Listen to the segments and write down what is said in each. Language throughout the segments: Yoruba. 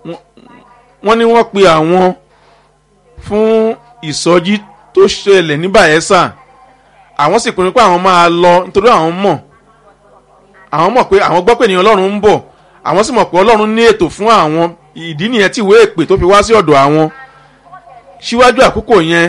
wọ́n ní wọ́n pe àwọn fún ìsọjí tó ṣẹlẹ̀ ní Bayelsa àwọn sì pinnu pé àwọn máa lọ nítorí àwọn mọ̀ àwọn mọ̀ pé àwọn gbọ́ pé ènìyàn Ọlọ́run ń bọ̀ àwọn sì mọ̀ pé Ọlọ́run ní ètò fún àwọn ìdí nìyẹn tí ìwé èpè tó fi wá sí ọ̀dọ̀ àwọn síwájú àkókò yẹn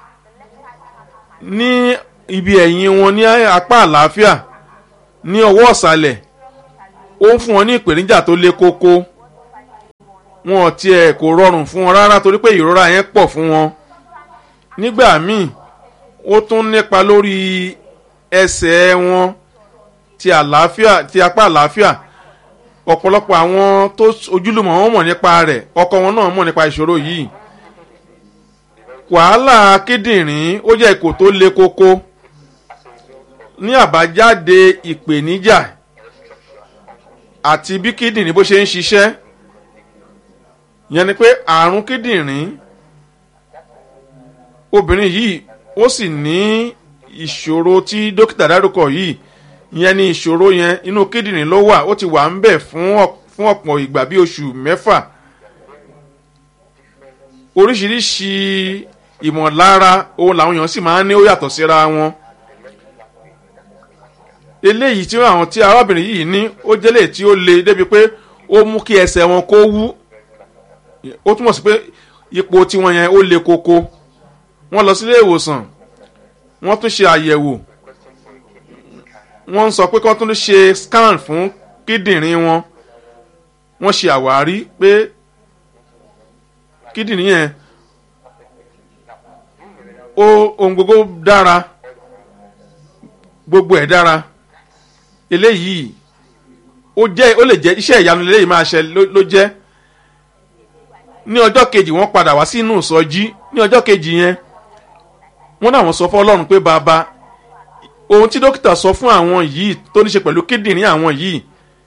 ní ibi ẹ̀yìn wọn ní apá àlàáfíà ní ọwọ́ ọ̀sàlẹ̀ ó ń fún wọn ní ìpèníjà tó le koko wọn ò tiẹ̀ kò rọrùn fún wọn rárá torí pé ìrora yẹn pọ̀ fún wọn nígbà míì ó tún nípa lórí ẹsẹ̀ wọn ti àlàáfíà ti apá àlàáfíà ọ̀pọ̀lọpọ̀ àwọn tó ojúlùmọ̀ wọn mọ̀ nípa rẹ̀ ọkọ wọn náà mọ̀ nípa ìṣòro yìí wàhálà kíndìnrín ó jẹ́ ipò tó le koko ní àbájáde ìpèníjà àti bí kíndìnrín bó ṣe ń ṣiṣẹ́ yẹn ni pé àrùn kíndìnrín obìnrin yìí ó sì ní ìṣòro tí dókítà dárúkọ yìí yẹn ni ìṣòro yẹn inú kíndìnrín ló wà ó ti wà ń bẹ̀ fún ọ̀pọ̀ ìgbà bí oṣù mẹ́fà oríṣiríṣi ìmọ̀lára ohun làwọn èèyàn sì máa ń ní ó yàtọ̀ síra wọn eléyìí tí àwọn tí arábìnrin yìí ní ó jẹ́lẹ̀ tí ó le débi pé ó mú kí ẹsẹ̀ wọn kó wú ó túmọ̀ sí pé ipò tiwọn yẹn ó le koko wọ́n lọ sílé ìwòsàn wọ́n tún ṣe àyẹ̀wò wọ́n ń sọ pé kí wọ́n tún ṣe scan fún kíndìnrín wọn wọ́n ṣe àwárí pé kíndìnrín yẹn ó ohun gbogbo dára gbogbo ẹ̀ dára eléyìí ó jẹ́ ó lè jẹ́ iṣẹ́ ìyanu eléyìí máa ṣe ló jẹ́ ní ọjọ́ kejì wọ́n padà wá sínú ìsọjí ní ọjọ́ kejì yẹn wọ́n náà wọ́n sọ fún ọlọ́run pé bàbá ohun tí dókítà sọ fún àwọn yìí tó ní ṣe pẹ̀lú kíndìnrín àwọn yìí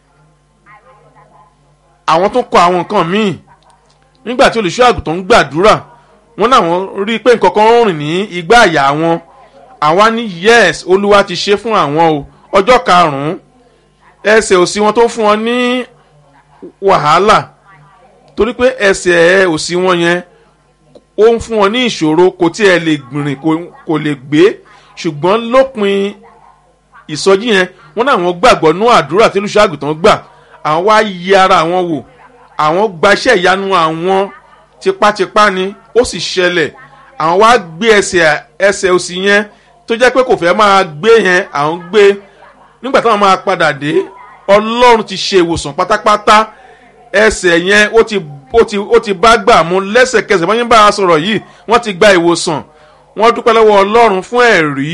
àwọn tún kọ àwọn nǹkan míì nígbà tí olùṣọ́ àgùntàn ń gbàdúrà wọ́n náà wọ́n rí i pé nǹkan kan ń rìn ní igbá àyà wọn àwa ní yes olúwa ti ṣe fún àwọn o ọjọ́ karùn-ún ẹsẹ̀ òsì wọn tó fún wọn ní wàhálà torí pé ẹsẹ̀ òsì wọn yẹn ó ń fún wọn ní ìṣòro kò tí ẹ lè gbìnrìn kò lè gbé ṣùgbọ́n lópin ìsọjí yẹn wọ́n náà wọ́n gbàgbọ́ nú àdúrà tí olùṣọ́ àgùntàn gbà àwọn wá yí ara àwọn wò àwọn gbaṣẹ́ ìyanu àwọn tipátipá ni ó sì ṣẹlẹ̀ àwọn wá gbé ẹsẹ̀ ẹsẹ̀ òsì yẹn tó jẹ́ pé kò fẹ́ máa gbé yẹn àwọn gbé nígbà táwọn máa padà dé ọlọ́run ti ṣe ìwòsàn pátápátá ẹsẹ̀ yẹn ó ti ó ti ó ti bá gbà mú lẹ́sẹ̀kẹsẹ̀ wọ́n yín bá a sọ̀rọ̀ yìí wọ́n ti gba ìwòsàn wọ́n dúpẹ́ lọ́wọ́ ọlọ́run fún ẹ̀rí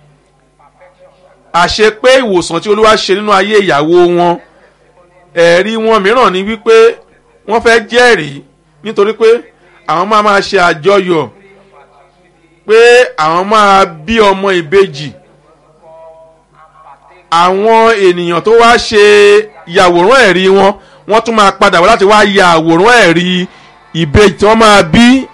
àṣẹ pé ìwòsàn tí olúwa ṣe nínú ayé ìyàwó wọn ẹ̀rí wọn mìíràn ni wípé wọ́n fẹ́ jẹ́rìí nítorí pé àwọn máa máa ṣe àjọyọ̀ pé àwọn máa bí ọmọ ìbejì àwọn ènìyàn tó wá ṣe yàwòrán ẹ̀rí wọn wọ́n tún máa padà wá láti wá ya àwòrán ẹ̀rí ìbejì tí wọ́n máa bí